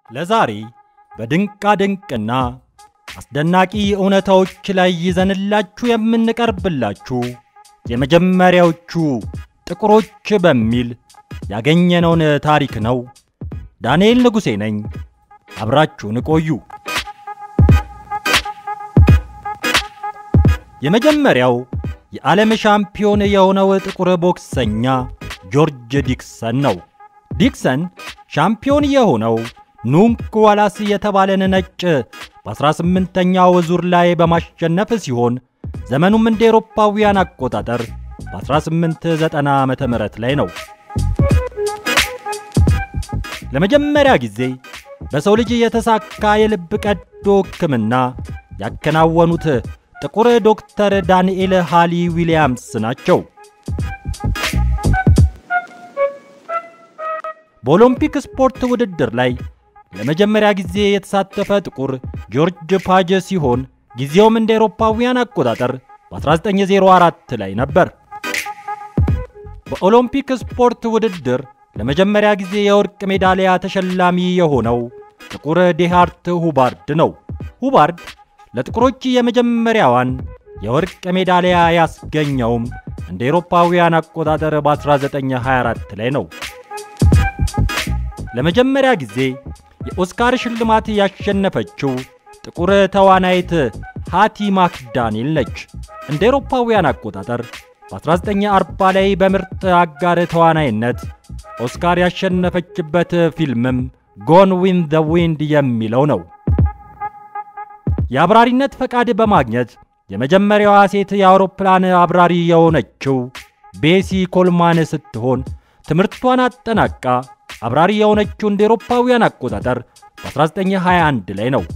ለዛሬ በድንቃ ድንቅና አስደናቂ እውነታዎች ላይ ይዘንላችሁ የምንቀርብላችሁ የመጀመሪያዎቹ ጥቁሮች በሚል ያገኘነውን ታሪክ ነው። ዳንኤል ንጉሴ ነኝ። አብራችሁን ቆዩ። የመጀመሪያው የዓለም ሻምፒዮን የሆነው ጥቁር ቦክሰኛ ጆርጅ ዲክሰን ነው። ዲክሰን ሻምፒዮን የሆነው ኑንክ ዋላስ የተባለን ነጭ በ18ኛው ዙር ላይ በማሸነፍ ሲሆን ዘመኑም እንደ ኤሮፓውያን አቆጣጠር በ1890 ዓ ም ላይ ነው። ለመጀመሪያ ጊዜ በሰው ልጅ የተሳካ የልብ ቀዶ ሕክምና ያከናወኑት ጥቁር ዶክተር ዳንኤል ሃሊ ዊሊያምስ ናቸው። በኦሎምፒክ ስፖርት ውድድር ላይ ለመጀመሪያ ጊዜ የተሳተፈ ጥቁር ጆርጅ ፓጅ ሲሆን ጊዜውም እንደ ኤሮፓውያን አቆጣጠር በ1904 ላይ ነበር። በኦሎምፒክ ስፖርት ውድድር ለመጀመሪያ ጊዜ የወርቅ ሜዳሊያ ተሸላሚ የሆነው ጥቁር ዴሃርት ሁባርድ ነው። ሁባርድ ለጥቁሮች የመጀመሪያዋን የወርቅ ሜዳሊያ ያስገኘውም እንደ ኤሮፓውያን አቆጣጠር በ1924 ላይ ነው። ለመጀመሪያ ጊዜ የኦስካር ሽልማት ያሸነፈችው ጥቁር ተዋናይት ሃቲ ማክዳኒል ነች። እንደ ኤሮፓውያን አቆጣጠር በ1940 ላይ በምርጥ አጋር ተዋናይነት ኦስካር ያሸነፈችበት ፊልምም ጎን ዊን ዘ ዊንድ የሚለው ነው። የአብራሪነት ፈቃድ በማግኘት የመጀመሪያዋ ሴት የአውሮፕላን አብራሪ የሆነችው ቤሲ ኮልማን ስትሆን ትምህርቷን አጠናቃ አብራሪ የሆነችው እንደ ኤሮፓውያን አቆጣጠር በ1921 ላይ ነው።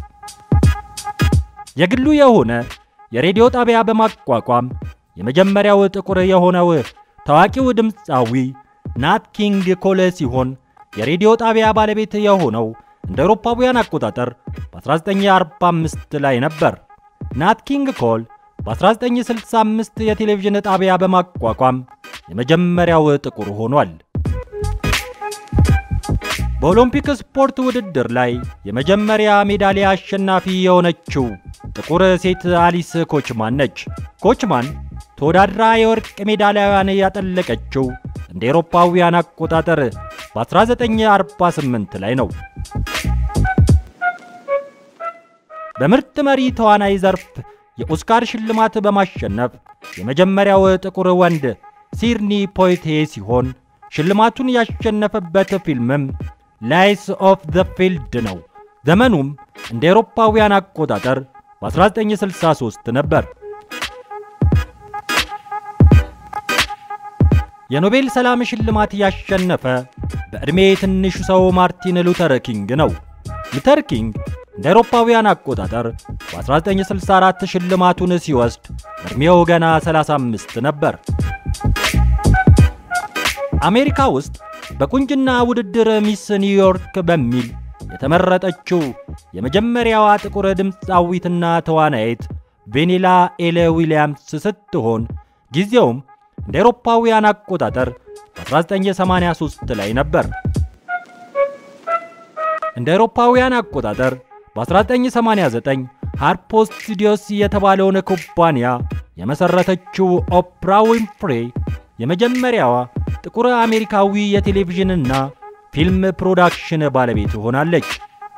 የግሉ የሆነ የሬዲዮ ጣቢያ በማቋቋም የመጀመሪያው ጥቁር የሆነው ታዋቂው ድምፃዊ ናት ኪንግ ኮል ሲሆን የሬዲዮ ጣቢያ ባለቤት የሆነው እንደ አውሮፓውያን አቆጣጠር በ1945 ላይ ነበር። ናት ኪንግ ኮል በ1965 የቴሌቪዥን ጣቢያ በማቋቋም የመጀመሪያው ጥቁር ሆኗል። በኦሎምፒክ ስፖርት ውድድር ላይ የመጀመሪያ ሜዳሊያ አሸናፊ የሆነችው ጥቁር ሴት አሊስ ኮችማን ነች። ኮችማን ተወዳድራ የወርቅ ሜዳሊያዋን ያጠለቀችው እንደ ኤሮፓውያን አቆጣጠር በ1948 ላይ ነው። በምርጥ መሪ ተዋናይ ዘርፍ የኦስካር ሽልማት በማሸነፍ የመጀመሪያው ጥቁር ወንድ ሲድኒ ፖይቴ ሲሆን ሽልማቱን ያሸነፈበት ፊልምም ላይስ ኦፍ ዘ ፊልድ ነው። ዘመኑም እንደ ኤሮፓውያን አቆጣጠር በ1963 ነበር። የኖቤል ሰላም ሽልማት ያሸነፈ በዕድሜ ትንሹ ሰው ማርቲን ሉተር ኪንግ ነው። ሉተር ኪንግ እንደ አውሮፓውያን አቆጣጠር በ1964 ሽልማቱን ሲወስድ ዕድሜው ገና 35 ነበር። አሜሪካ ውስጥ በቁንጅና ውድድር ሚስ ኒውዮርክ በሚል የተመረጠችው የመጀመሪያዋ ጥቁር ድምፃዊትና ተዋናይት ቬኔላ ኤለ ዊሊያምስ ስትሆን ጊዜውም እንደ አውሮፓውያን አቆጣጠር በ1983 ላይ ነበር። እንደ አውሮፓውያን አቆጣጠር በ1989 ሃርፖ ስቱዲዮስ የተባለውን ኩባንያ የመሠረተችው ኦፕራ ዊንፍሬ የመጀመሪያዋ ጥቁር አሜሪካዊ የቴሌቪዥንና ፊልም ፕሮዳክሽን ባለቤት ሆናለች።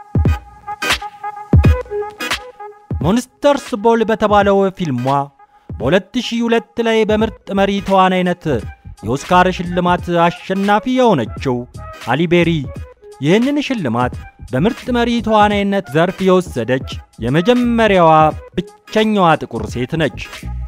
ሞንስተርስ ቦል በተባለው ፊልሟ በ2002 ላይ በምርጥ መሪ ተዋናይነት የኦስካር ሽልማት አሸናፊ የሆነችው ሃሊቤሪ ይህንን ሽልማት በምርጥ መሪ ተዋናይነት ዘርፍ የወሰደች የመጀመሪያዋ ብቸኛዋ ጥቁር ሴት ነች።